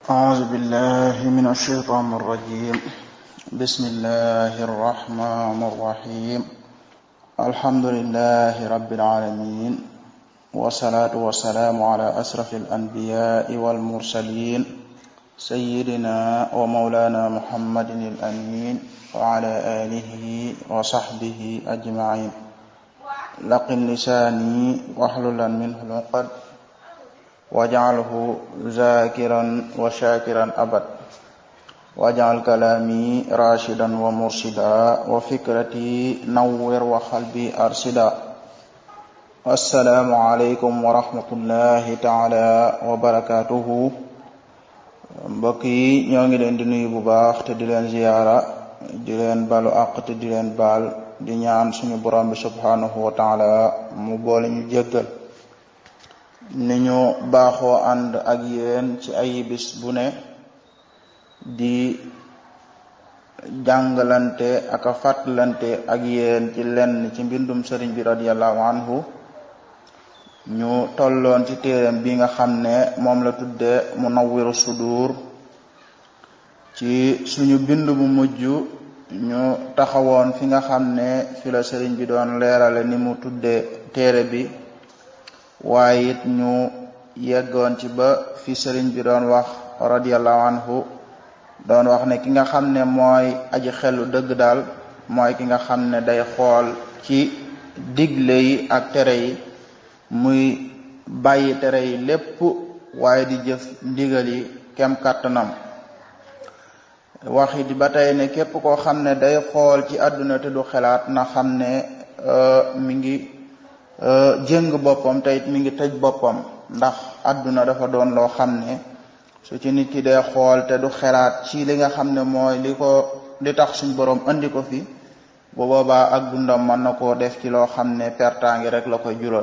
أعوذ بالله من الشيطان الرجيم بسم الله الرحمن الرحيم الحمد لله رب العالمين والصلاة والسلام على أشرف الأنبياء والمرسلين سيدنا ومولانا محمد الأمين وعلى آله وصحبه أجمعين لقن لساني واحللا منه العقد واجعله ذاكرا وشاكرا أبد واجعل كلامي راشدا ومرشدا وفكرتي نور وقلبي أرشدا السلام عليكم ورحمة الله تعالى وبركاته mbokk yi ñoo ngi leen di nuyu bu baax te di leen ziyaara di leen balu àq te di leen baal di ñaan suñu borom bi subhanahu wa taala mu boole ñu jéggal ni ñu baaxoo ànd ak yéen ci ay bis bu ne di jàngalante ak a fàttalante ak yéen ci lenn ci mbindum sëriñ bi radiallahu anhu ñu tolloon ci téeram bi nga xam ne moom la tudde Munawwiru Sudur ci suñu bind bu mujj ñu taxawoon fi nga xam ne fi la sëriñ bi doon leerale ni mu tudde téere bi waaye it ñu yeggoon ci ba fi sëriñ bi doon wax radiallahu anhu doon wax ne ki nga xam ne mooy aji xelu dëgg daal mooy ki nga xam ne day xool ci digle yi ak tere yi muy bàyyi tere yi lépp waaye di jëf ndigal yi kem kàttanam waxi di ba tey ne képp koo xam ne day xool ci àdduna te du xelaat na xam ne mi ngi jëng boppam te it mi ngi tëj boppam ndax àdduna dafa doon loo xam ne su ci nit ki dee xool te du xelaat ci li nga xam ne mooy li ko li tax suñ borom andi ko fi bu boobaa ak dundam mën na koo def ci loo xam ne pertaangi rek la koy jural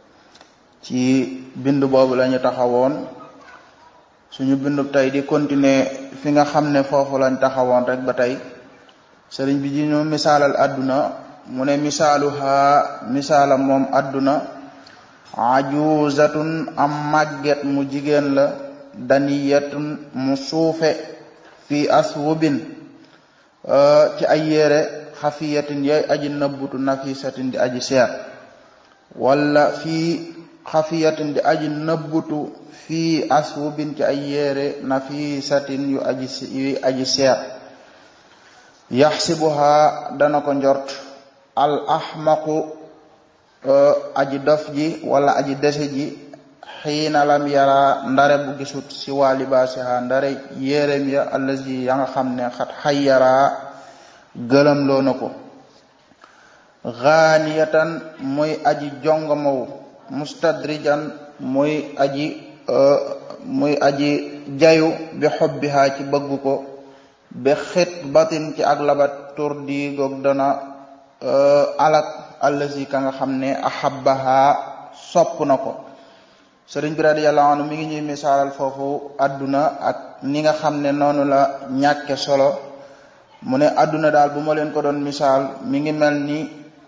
ci bind boobu la ñu taxawoon suñu bindu tey di continuer fi nga xam ne foofu lañ taxawoon rek ba tey sëriñ bi di ñu misaalal àdduna mu ne misaaluha misaalam moom àdduna ajuzatun am màgget mu jigéen la daniyatun mu suufe fi aswubin ci ay yére xafiyatin yay aji nëbbutu nafisatin di aji seer wala fii xafiyatin di aji nëbbutu fii aswubin ci ay yére nafisatin yu aji yu aji seer yaxsibuha dana ko njort al ahmaqu aji dof ji wala aji dese ji xiina lam yara ndare bu gisut si waa libaasiha ndare yérem ya allazi ya nga xam ne xat xayyara gëlam loo na ko xaaniyatan muy aji jongomaw mustadrijan muy aji muy aji jayu bi xobbiha ci bëgg ko bi xit batin ci ak labat tur di goog dana alak allazi ka nga xam ne ahabbaha sopp na ko sëriñ bi radiyallahu anhu mi ngi ñuy misaalal foofu adduna ak ni nga xam ne noonu la ñàkke solo mu ne adduna daal bu ma leen ko doon misaal mi ngi mel ni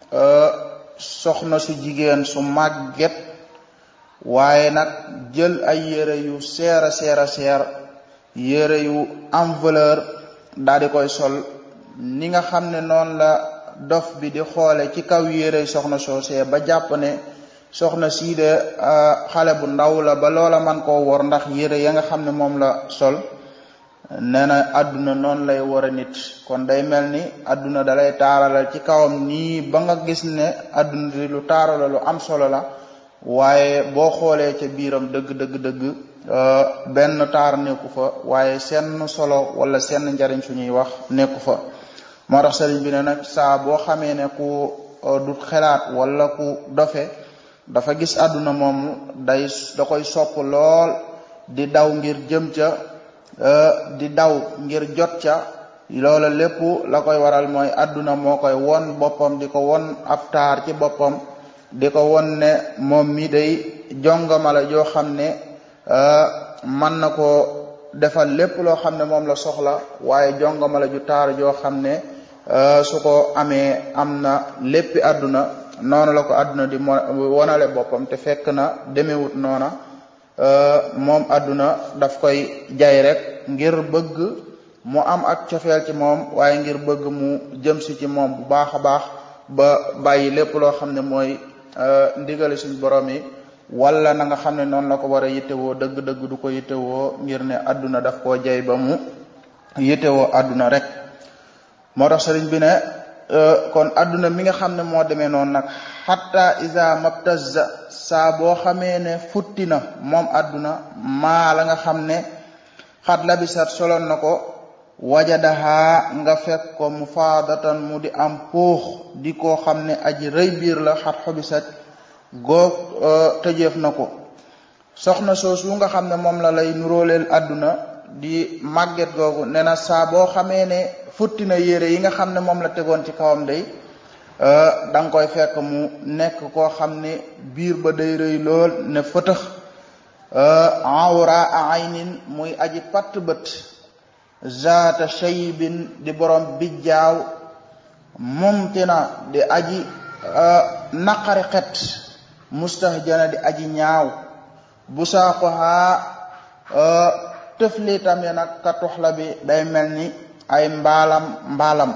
soxna su jigéen su màgget waaye nag jël ay yére yu seer a seer a seer yére yu am valeur daal di koy sol ni nga xam ne noonu la dof bi di xoole ci kaw yére soxna soosee ba jàpp ne soxna sii de xale bu ndaw la ba loola man koo wor ndax yére ya nga xam ne moom la sol nee na àdduna noonu lay war a nit kon day mel ni àdduna dalay taaralal ci kawam nii ba nga gis ne àdduna di lu taarala lu am solo la waaye boo xoolee ca biiram dëgg dëgg dëgg benn taar nekku fa waaye seen solo wala seen njariñ suñuy wax nekku fa moo tax sëriñ bi ne nag saa boo xamee ne ku du xelaat wala ku dofe dafa gis àdduna moom day da koy sopp lool di daw ngir jëm ca di daw ngir jot ca loola lépp la koy waral mooy àdduna moo koy won boppam di ko won ab taar ci boppam di ko won ne moom mi day jongama la joo xam ne mën na ko defal lépp loo xam ne moom la soxla waaye jongama la ju taar joo xam ne su ko amee am na léppi àdduna noonu la ko àdduna di wonale boppam te fekk na demewut noona moom àdduna daf koy jay rek ngir bëgg mu am ak cofeel ci moom waaye ngir bëgg mu jëm si ci moom bu baax a baax ba bàyyi lépp loo xam ne mooy ndigali suñ borom yi wala na nga xam ne noonu la ko war a yittewoo dëgg-dëgg du ko yittewoo ngir ne àdduna daf koo jay ba mu yittewoo àdduna rek moo tax sëriñ bi ne kon àdduna mi nga xam ne moo demee noonu nag xatta isa mabtazza saa boo xamee ne futti na moom àdduna maa la nga xam ne xat labisat soloon na ko wajadaha nga fekk ko mu faadatan mu di am puux di koo xam ne aji rëy biir la xat xobisat goog tëjeef na ko soxna soosu nga xam ne moom la lay nuróoleel àdduna di màgget googu nee na saa boo xamee ne futti na yére yi nga xam ne moom la tegoon ci kawam day da nga koy fekk mu nekk koo xam ne biir ba day rëy lool ne fëtëx awra aynin muy aji patt bët zaata shaybin di borom bijjaaw mumtina di aji naqari xet mustahjana di aji ñaaw bu saaqohaa tëflitam ya nag ka tuxla bi day mel ni ay mbaalam mbaalam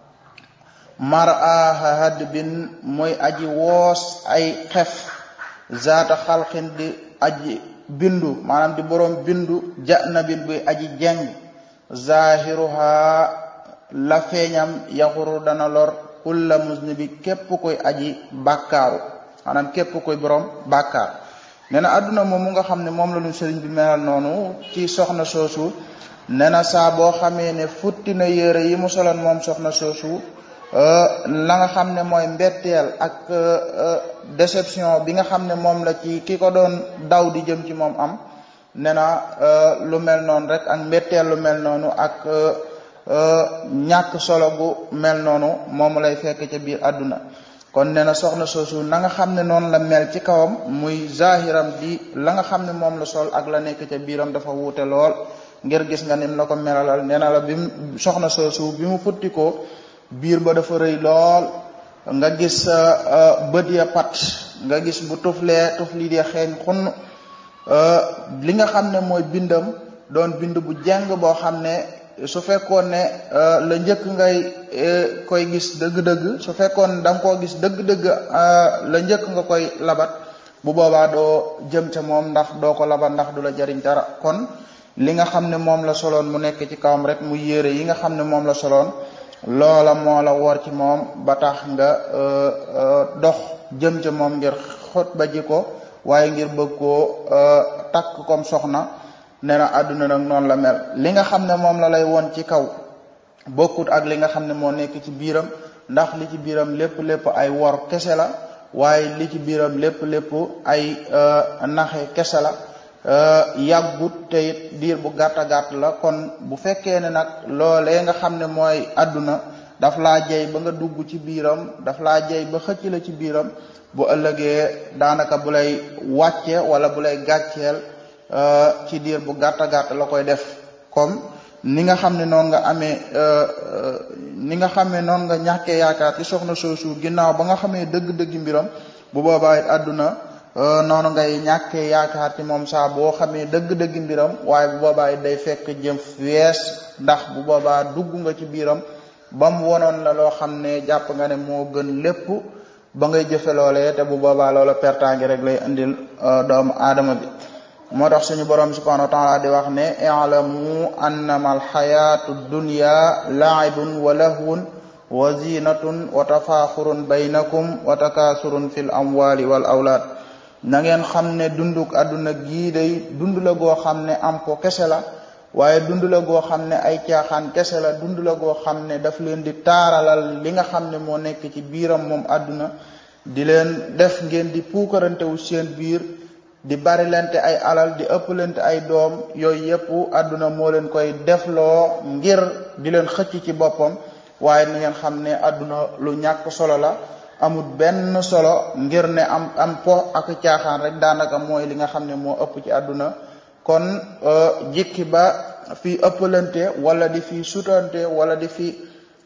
mar'aha hadbin muy aji woos ay xef zaata xalqin di aji bindu maanaam di borom bindu janabin buy aji jeng zahiruha la feeñam yaxuru dana lor kulla musnibi képp koy aji bàkkaaru maanaam képp koy borom bàkkaar nee na àdduna moom mu nga xam ne moom la ñu sëriñ bi melal noonu ci soxna soosu nee na saa boo xamee ne futti na yére yi mu soloon moom soxna soosu la nga xam ne mooy mbetteel ak déception bi nga xam ne moom la ci ki ko doon daw di jëm ci moom am nee na lu mel noonu rek ak mbetteel lu mel noonu ak ñàkk solo gu mel noonu moom lay fekk ca biir àdduna kon nee na soxna soosu na nga xam ne noonu la mel ci kawam muy zahiram di la nga xam ne moom la sol ak la nekk ca biiram dafa wuute lool ngir gis nga nim la ko melalal nee na la bi mu soxna soosu bi mu futti ko biir ba dafa rëy lool nga gis bët ya pat nga gis bu tuflee tufli di xeeñ xunn li nga xam ne mooy bindam doon bind bu jeng boo xam ne su fekkoon ne la njëkk ngay koy gis dëgg-dëgg su fekkoon da nga koo gis dëgg-dëgg la njëkk nga koy labat bu boobaa doo jëm ca moom ndax doo ko labat ndax du la jariñ dara kon li nga xam ne moom la soloon mu nekk ci kawam rek mu yére yi nga xam ne moom la soloon loola moo la wor ci moom ba tax nga dox jëm ca moom ngir xot ba ji ko waaye ngir bëgg koo takk comme soxna nee na àdduna nag noonu la mel li nga xam ne moom la lay woon ci kaw bokkut ak li nga xam ne moo nekk ci biiram ndax li ci biiram lépp lépp ay wor kese la waaye li ci biiram lépp lépp ay naxe kese la yàggut te it diir bu gàtta gàtt la kon bu fekkee ne nag loolee nga xam ne mooy àdduna daf laa jey ba nga dugg ci biiram daf laa jey ba xëcc la ci biiram bu ëllëgee daanaka bu lay wàcce wala bu lay gàcceel ci diir bu gàtta gàtt la koy def comme ni nga xam ne noonu nga amee ni nga xam ne noonu nga ñàkkee yaakaar ci soxna soosu ginnaaw ba nga xamee dëgg-dëgg mbiram bu boobaa it àdduna noonu ngay ñàkkee yaakaar ci moom saa boo xamee dëgg-dëgg mbiram waaye bu boobaa it day fekk jëm wees ndax bu boobaa dugg nga ci biiram ba mu wonoon la loo xam ne jàpp nga ne moo gën lépp ba ngay jëfe loolee te bu boobaa loola pertaangi rek lay indil doomu aadama bi moo tax suñu borom subhanahu wa taala di wax ne i'lamu annama alxayatu dunya la'ibun wa lahwun wa zinatun wa tafaaxurun baynakum wa takaasurun fil amwali wal awlaad na ngeen xam ne dunduk àdduna gii day dund la goo xam ne am ko kese la waaye dund la goo xam ne ay caaxaan kese la dund la goo xam ne daf leen di taaralal li nga xam ne moo nekk ci biiram moom àdduna di leen def ngeen di puukarantewu seen biir di bari lente ay alal di ëpp lente ay doom yooyu yëpp àdduna moo leen koy defloo ngir di leen xëcc ci boppam waaye ni ngeen xam ne àdduna lu ñàkk solo la amul benn solo ngir ne am am po ak caaxaan rek daanaka mooy li nga xam ne moo ëpp ci àdduna kon jikki ba fi ëppalante wala di fi sutante wala di fi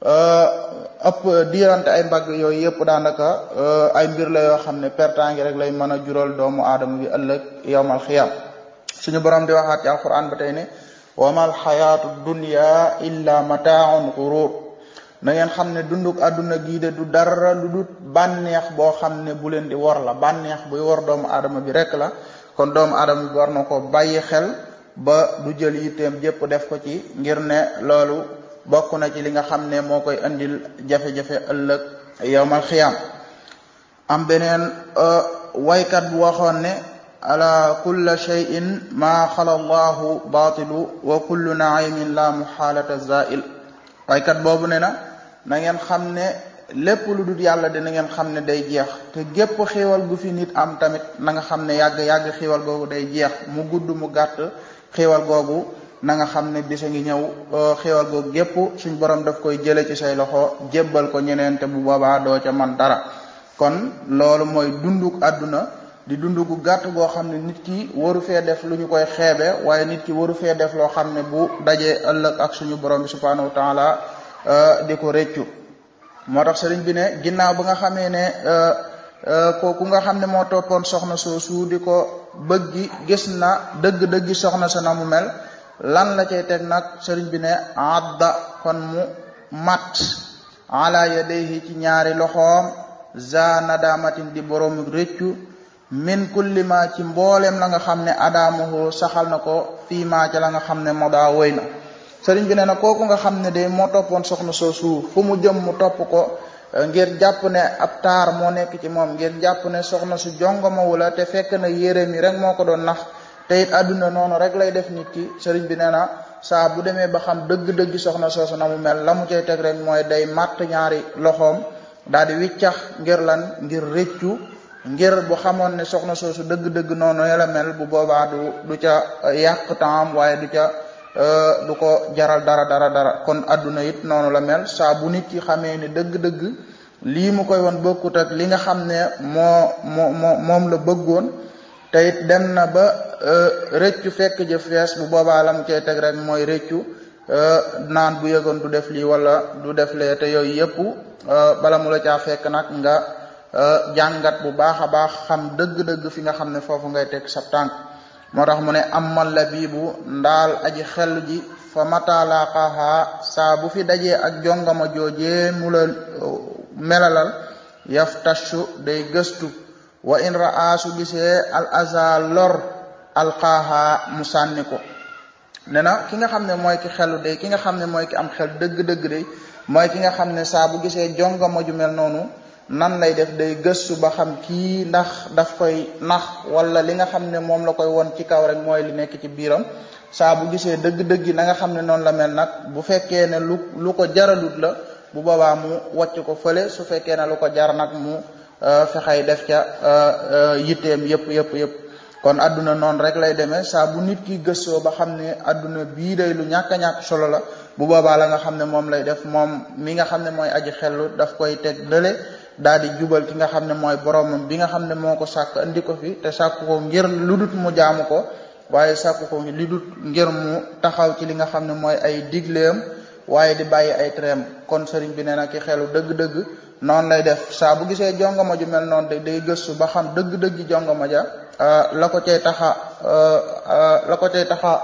ëpp diirante ay mbagg yooyu yëpp daanaka ay mbir la yoo xam ne pertangi rek lay mën a jural doomu aadama bi ëllëg yowmal xiyam suñu borom di waxaat ci alquran ba tey ne wamal xayaatu dunya illa mataaun gurur na ngeen xam ne dunduk àdduna gii de du dara lu dut bànneex boo xam ne bu leen di wor la bànneex buy wor doomu aadama bi rek la kon doomu aadama bi war na ko bàyyi xel ba du jël yitteem jépp def ko ci ngir ne loolu bokk na ci li nga xam ne moo koy andil jafe-jafe ëllëg yowmal xiyaam am beneen waykat bu waxoon ne ala kulla cheyin maa xala allahu baatilu wa kullu naimin la muxaalata zail waykat boobu ne na na ngeen xam ne lépp lu dul yàlla dina ngeen xam ne day jeex te gépp xiiwal gu fi nit am tamit na nga xam ne yàgg-yàgg xiiwal googu day jeex mu gudd mu gàtt xiiwal googu na nga xam ne bisa ngi ñëw xiiwal googu gépp suñ borom daf koy jële ci say loxo jébbal ko ñeneen te bu boobaa doo ca man dara kon loolu mooy dunduk àdduna di dund gu gàtt goo xam ne nit ki waru fee def lu ñu koy xeebe waaye nit ki waru fee def loo xam ne bu dajee ëllëg ak suñu borom bi subhanahu wa taala di ko réccu moo tax sëriñ bi ne ginnaaw ba nga xamee ne kooku nga xam ne moo toppoon soxna soosu di ko bëggi gis na dëgg-dëggi soxna sa na mu mel lan la cay teg nag sëriñ bi ne adda kon mu mat ala yadayhi ci ñaari loxoom za nadamatin di borom réccu min kulli ma ci mboolem la nga xam ne adaamahu saxal na ko fii maa ca la nga xam ne moo daa woy na sëriñ bi ne na kooku nga xam ne de moo toppoon soxna soosu fu mu jëm mu topp ko ngir jàpp ne ab taar moo nekk ci moom ngir jàpp ne soxna su jongoma wula te fekk na yére mi rek moo ko doon nax te it àdduna noonu rek lay def nit ki sëriñ bi nee na saa bu demee ba xam dëgg-dëgg soxna soosu na mu mel la mu cay teg rek mooy day màtt ñaari loxoom daal di wiccax ngir lan ngir rëccu ngir bu xamoon ne soxna soosu dëgg-dëgg noonu la mel bu boobaa du du ca yàq temps waaye du ca du ko jaral dara dara dara kon adduna it noonu la mel saa bu nit ki xamee ne dëgg-dëgg lii mu koy woon bokkut ak li nga xam ne moo moo moo moom la bëggoon te it dem na ba rëccu fekk jëf fees bu boobaa la mu cay teg rek mooy rëccu naan bu yëgoon du def lii wala du def lee te yooyu yëpp bala mu la caa fekk nag nga jàngat bu baax a baax xam dëgg-dëgg fi nga xam ne foofu ngay teg sa tànk moo tax mu ne amal la biibu ndaal aji xel ji fa matalaaqaha saa bu fi dajee ak jongama joojee mu la melalal yaftashu day gëstu wa in ra'aasu gisee al aza lor alqaaha mu sànni ko ne na ki nga xam ne mooy ki xelu day ki nga xam ne mooy ki am xel dëgg-dëgg day mooy ki nga xam ne saa bu gisee jongama ju mel noonu nan lay def day gëstu ba xam kii ndax daf koy nax wala li nga xam ne moom la koy won ci kaw rek mooy li nekk ci biiram saa bu gisee dëgg-dëgg na nga xam ne noonu la mel nag bu fekkee ne lu lu ko jaralut la bu boobaa mu wàcc ko fële su fekkee ne lu ko jar nag mu fexey def ca yitteem yëpp yëpp yëpp kon adduna noonu rek lay demee saa bu nit ki gëstoo ba xam ne adduna bii day lu ñàkk a ñàkk solo la bu boobaa la nga xam ne moom lay def moom mi nga xam ne mooy aji xellu daf koy teg lële daal di jubal ki nga xam ne mooy boromam bi nga xam ne moo ko sàkk andi ko fi te sàkk ko ngir lu dut mu jaamu ko waaye sàkk ko li dut ngir mu taxaw ci li nga xam ne mooy ay digleem waaye di bàyyi ay treem kon sëriñ bi nee na ki xelu dëgg-dëgg noonu lay def saa bu gisee jongama ju mel noonu de day gëstu ba xam dëgg-dëgg jongama ja la ko cay taxa la ko cay taxa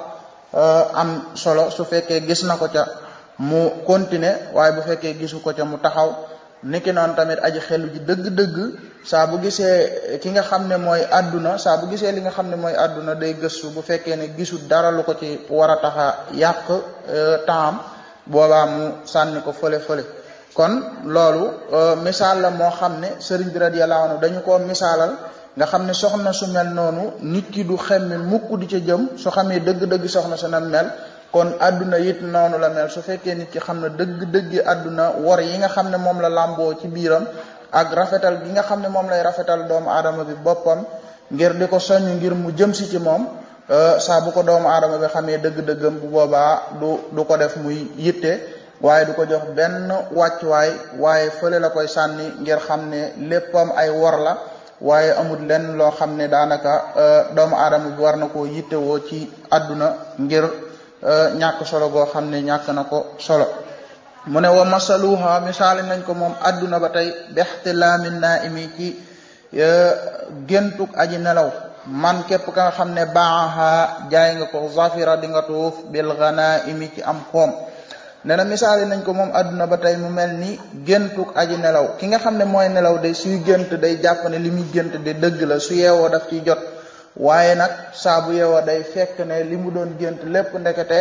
am solo su fekkee gis na ko ca mu continuer waaye bu fekkee gisu ko ca mu taxaw niki noonu tamit aji xelu ji dëgg-dëgg saa bu gisee ki nga xam ne mooy àdduna saa bu gisee li nga xam ne mooy àdduna day gëstu bu fekkee ne gisul dara lu ko ci war a taxa yàq temps boobaa mu sànni ko fële fële kon loolu misaal la moo xam ne sëriñ bi radiyallahu anhu dañu ko misaalal nga xam ne soxna su mel noonu nit ki du xemme mukk di ca jëm su xamee dëgg-dëgg soxna su na mel kon àdduna it noonu la mel su fekkee nit ki xam ne dëgg-dëggi àdduna wor yi nga xam ne moom la làmboo ci biiram ak rafetal gi nga xam ne moom lay rafetal doomu aadama bi boppam ngir di ko soññ ngir mu jëm si ci moom saa bu ko doomu aadama bi xamee dëgg-dëggam bu boobaa du du ko def muy yitte waaye du ko jox benn wàccuwaay waaye fële la koy sànni ngir xam ne léppam ay wor la waaye amul lenn loo xam ne daanaka doomu aadama bi war na koo yittewoo ci àdduna ngir ñàkk solo goo xam ne ñàkk na ko solo mu ne wa masaluha misaali nañ ko moom àdduna ba tey bextilaamin naa imi ci géntug aji nelaw man képp ka nga xam ne baaxa jaay nga ko zafira di nga tuuf bil ghanaimi ci am koom nee na misaali nañ ko moom àdduna ba tey mu mel ni géntuk aji nelaw ki nga xam ne mooy nelaw day suy gént day jàpp ne li muy gént de dëgg la su yeewoo daf ciy jot waaye nag saa bu yeewoo day fekk ne li mu doon gént lépp ndekete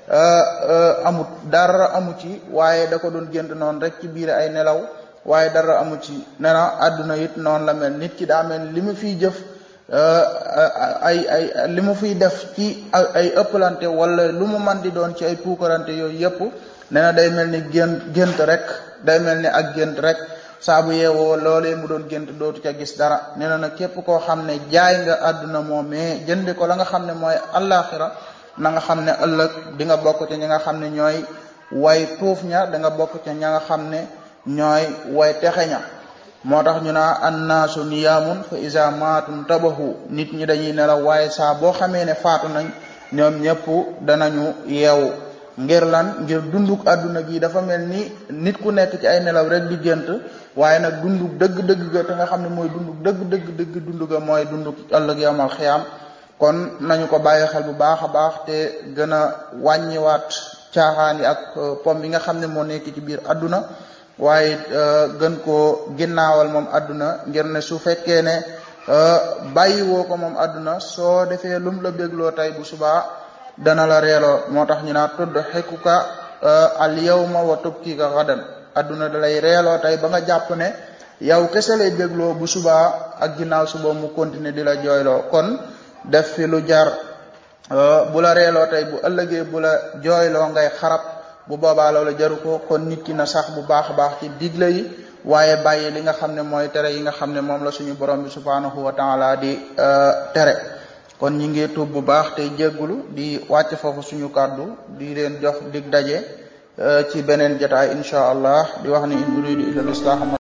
amut dara amu ci waaye da ko doon gént noonu rek ci biir ay nelaw waaye dara amu ci nee na àdduna it noonu la mel nit ki daa mel li mu fiy jëf ay ay li mu fiy def ci ay ëppalante wala lu mu man di doon ci ay puukarante yooyu yëpp nee na day mel ni gént gént rek day mel ni ak gént rek saa bu yeewoo loolee mu doon gént dootu ca gis dara nee na nag képp koo xam ne jaay nga àdduna moomee jëndi ko la nga xam ne mooy allaaxira na nga xam ne ëllëg di nga bokk ca ñi nga xam ne ñooy way tuuf ña da nga bokk ca ña nga xam ne ñooy way texe ña moo tax ñu naa annaasu niyaamun fa isa maatum tabahu nit ñi dañuy nelaw waaye saa boo xamee ne faatu nañ ñoom ñëpp danañu yeewu ngir lan ngir dunduk àdduna gi dafa mel ni nit ku nekk ci ay nelaw rek di gént waaye nag dunduk dëgg-dëgg ga te nga xam ne mooy dunduk dëgg-dëgg dëgg dund ga mooy dunduk ëllëg yamal xiyaam kon nañu ko bàyyi xel bu baax a baax te gën a wàññiwaat caaxaan yi ak pom bi nga xam ne moo nekk ci biir àdduna waaye gën koo ginnaawal moom àdduna ngir ne su fekkee ne bàyyi woo ko moom àdduna soo defee lum la bégloo tey bu subaa dana la reeloo moo tax ñu naa tudd xekuka al yawma wa tubkika gadan àdduna da lay reeloo tey ba nga jàpp ne yow kese lay bégloo bu subaa ak ginnaaw suba mu continuer di la jooyloo kon def fi lu jar bu la reeloo tey bu ëllëgee bu la jooyloo ngay xarab bu boobaa loolu jaru ko kon nit ki na sax bu baax a baax ci digle yi waaye bàyyi li nga xam ne mooy tere yi nga xam ne moom la suñu borom bi subhanahu wa taala di tere kon ñi ngi tuub bu baax tey jéggulu di wàcc foofu suñu kàddu di leen jox dig daje ci beneen jotaay insha allah di wax ni in uridu illa al islah